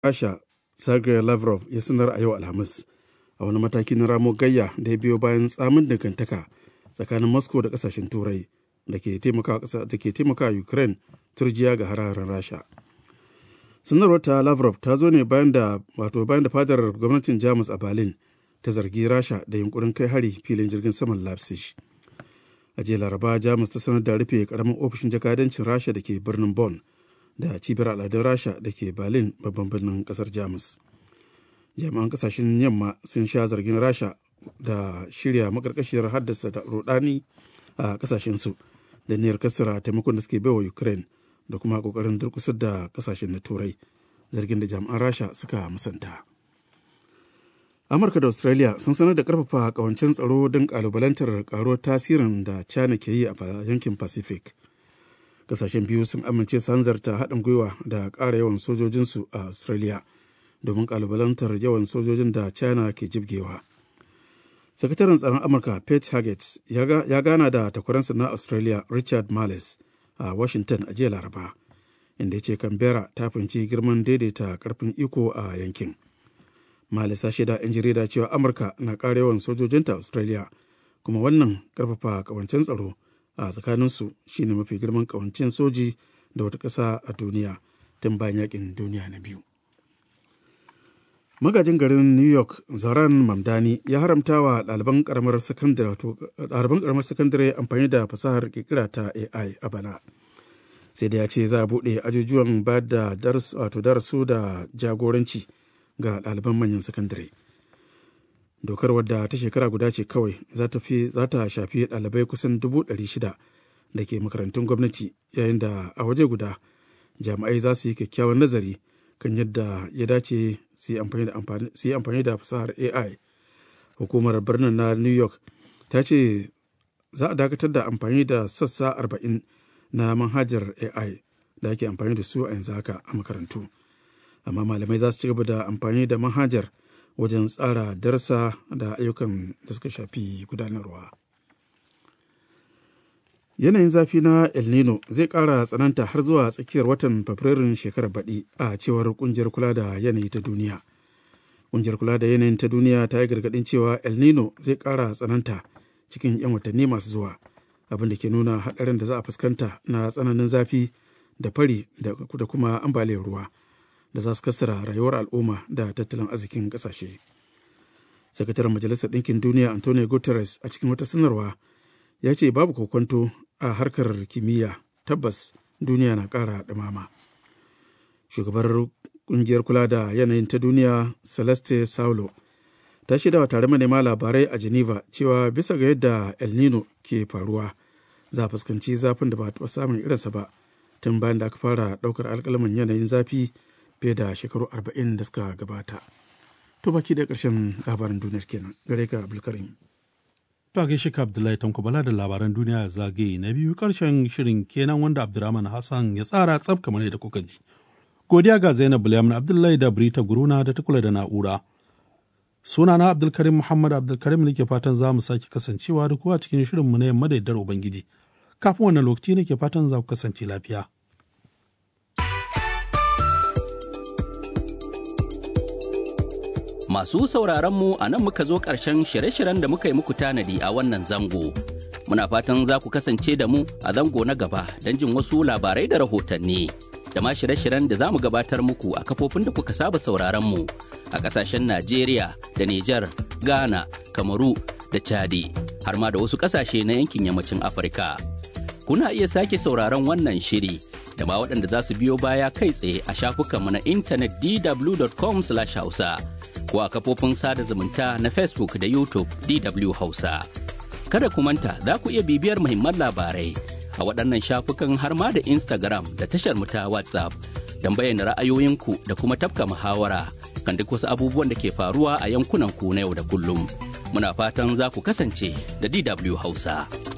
rasha sergei lavrov ya sanar a yau alhamis a wani mataki na ramo gayya da ya biyo bayan tsamin dangantaka tsakanin moscow da kasashen turai da ke taimaka ukraine turjiya ga hararen rasha sanarwar ta lavrov ta zo ne bayan da wato bayan da fadar gwamnatin jamus a berlin ta zargi rasha da yunkurin kai hari filin jirgin saman leipzig a jiya laraba jamus ta sanar da rufe karamin ofishin jakadancin rasha da ke birnin bonn da cibiyar al'adun rasha da ke berlin babban birnin kasar jamus jami'an kasashen yamma sun sha zargin rasha da shirya makarkashiyar haddasa da rudani a kasashensu da niyyar kasara taimakon da suke baiwa ukraine da kuma kokarin durkusar da kasashen na turai zargin da jami'an rasha suka musanta amurka da australia sun sanar da karfafa kawancin tsaro don kalubalantar karuwar tasirin da china ke yi a yankin pacific kasashen biyu sun amince su hanzarta haɗin gwiwa da ƙara yawan sojojinsu a australia domin kalubalantar yawan sojojin da china ke jibgewa sakataren tsaron amurka pete haggett ya gana da takwaransa na australia richard marles a washington a jiya laraba inda ya ce canberra ta fahimci girman daidaita karfin iko a yankin marles ya shaida 'yan jarida cewa amurka na ƙara yawan sojojinta australia kuma wannan karfafa kawancen tsaro a tsakaninsu shine mafi girman kawancen soji da wata ƙasa a duniya tun bayan yakin duniya na biyu magajin garin new york zaran mamdani ya haramta wa ɗaliban ƙaramar sakandare amfani da fasahar ƙirƙira ta ai a bana sai da ya ce za a buɗe ajujuwan ba da darasu da jagoranci ga ɗaliban manyan sakandare dokar wadda ta shekara guda ce kawai za ta shafi ɗalibai kusan dubu ɗari shida da ke makarantun gwamnati yayin da a waje guda jami'ai za su yi kyakkyawan nazari kan yadda ya dace su yi amfani da fasahar ai hukumar birnin na new york ta ce za a dakatar da amfani da sassa arba'in na manhajar ai da ake amfani da su a yanzu haka a makarantu amma malamai za su ci gaba da amfani da manhajar wajen tsara darsa da ayyukan da suka shafi gudanarwa yanayin zafi na el nino zai ƙara tsananta har zuwa tsakiyar watan fabrairun shekarar baɗi a cewar ƙungiyar kula da yanayi ta duniya ƙungiyar kula da yanayin ta duniya ta yi gargaɗin cewa el nino zai ƙara tsananta cikin 'yan watanni masu zuwa abin da ke nuna haɗarin da za a fuskanta na tsananin zafi da fari da kuma ambaliyar ruwa da za su kassara rayuwar al'umma da tattalin arzikin ƙasashe sakataren majalisar ɗinkin duniya antonio guterres a cikin wata sanarwa ya ce babu kokwanto a harkar kimiyya tabbas duniya na ƙara ɗumama shugabar ƙungiyar kula da yanayin ta duniya celeste saulo ta shaidawa tare manema labarai a geneva cewa bisa ga yadda el nino ke faruwa za a fuskanci zafin da ba a taɓa samun irinsa ba tun bayan da aka fara ɗaukar alƙalamin yanayin zafi fiye da shekaru arba'in da suka gabata to baki da ƙarshen labarin duniyar kenan gare ka abdulkarim To gaishe ka Abdullahi Tanko Bala da labaran duniya zagaye na biyu karshen shirin kenan wanda Abdurrahman Hassan ya tsara tsaf kamar yadda kuka ji. Godiya ga Zainab Bulyamin Abdullahi da Brita Guruna da ta kula da na'ura. Sunana Abdulkarim Muhammad Abdulkarim nake fatan za mu sake kasancewa da kuwa cikin shirin mu na yamma da yaddar Ubangiji. Kafin wannan lokaci nake fatan za ku kasance lafiya. Masu sauraron mu a nan muka zo ƙarshen shirye-shiryen da muka yi muku tanadi a wannan zango. Muna fatan za ku kasance da mu a zango na gaba don jin wasu labarai da rahotanni. Da ma shirye-shiryen da za mu gabatar muku a kafofin da kuka saba sauraron mu a ƙasashen Najeriya da Nijar, Ghana, Kamaru da Chadi, har ma da wasu ƙasashe na yankin yammacin Afirka. Kuna iya sake sauraron wannan shiri da ma waɗanda za su biyo baya kai tsaye a shafukanmu na intanet dw.com/hausa. ko a kafofin sada zumunta na Facebook da YouTube DW Hausa. Kada ku manta za ku iya bibiyar muhimman labarai a waɗannan shafukan har ma da Instagram da tashar mu ta WhatsApp don bayyana ra'ayoyinku da kuma tafka muhawara kan duk wasu abubuwan da ke faruwa a yankunan ku na yau da kullum. Muna fatan za ku kasance da DW Hausa.